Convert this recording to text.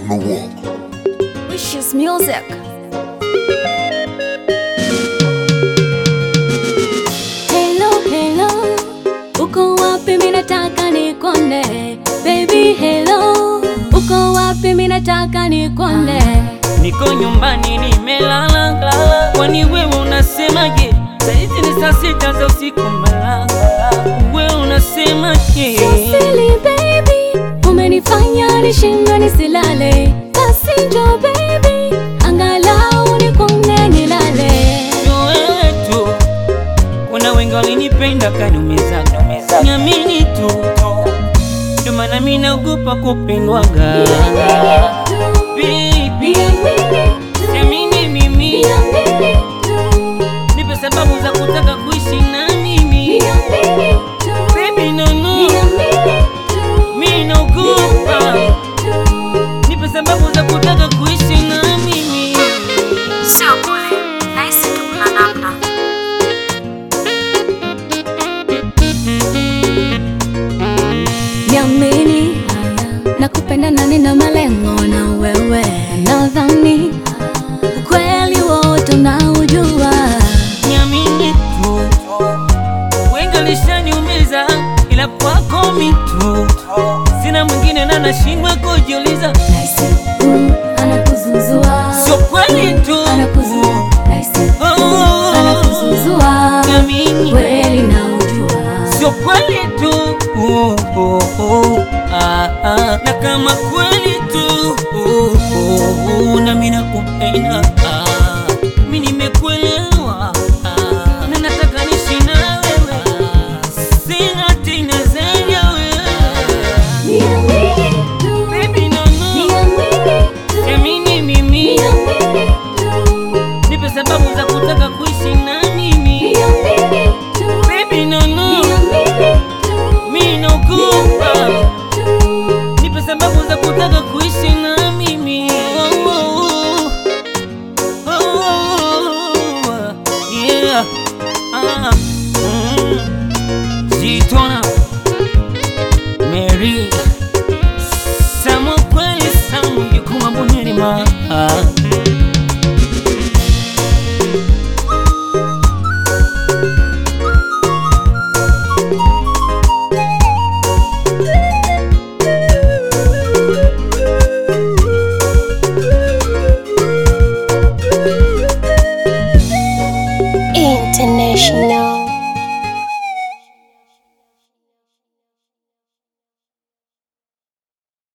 unawaka Wishes Music. Hello, hello. Uko wapi mimi nataka nikone. Baby hello. Uko wapi mimi nataka nikone. Niko nyumbani nimelala, kwani wewe unasemaje? Saizi ni saa sita za usiku mbala, wewe unasemaje? Silly baby, umenifanya nishindwe nisilale. Basi njoo baby, angalau nikone nilale. Sio wewe tu, kuna wengi walinipenda kaniumiza, niamini tu, ndio maana mimi naogopa kupendwaga. Baby, siamini mimi, nipe sababu za kutaka kuishi na mimi. Baby, no no, mimi naogopa, nipe sababu za kutaka kuishi na mimi. Sio kule, nahisi tu kuna namna. Niamini, nakupenda na nina malengo na wewe, nadhani ukweli wote unaujua. Niamini tu, wengi walishaniumiza, ila kwako mi tu, sina mwingine na nashindwa kujiuliza, Nahisi uh, anakuzuzua, sio kweli tu. Anakuzu- nahisi Oh, anakuzuzua, Niamini, kweli naujua. sio kweli tu. Oh, oh, oh, ah, ah. Na kama kweli tu oh, oh, oh, na mimi nakupenda ah, mimi nimekuelewa ah, na nataka niishi na wewe sina tena zaidi ya wewe Niamini tu, baby no no niamini tu, Amini mimi niamini tu. nipe sababu za kutaka kuishi na mimi baby no no mimi naogopa nipe sababu za kutaka kuishi na mimi oh, oh, oh. Oh, yeah. Ah, mm. Jitona Mary Samu kweli Samu Jukuma Bonelima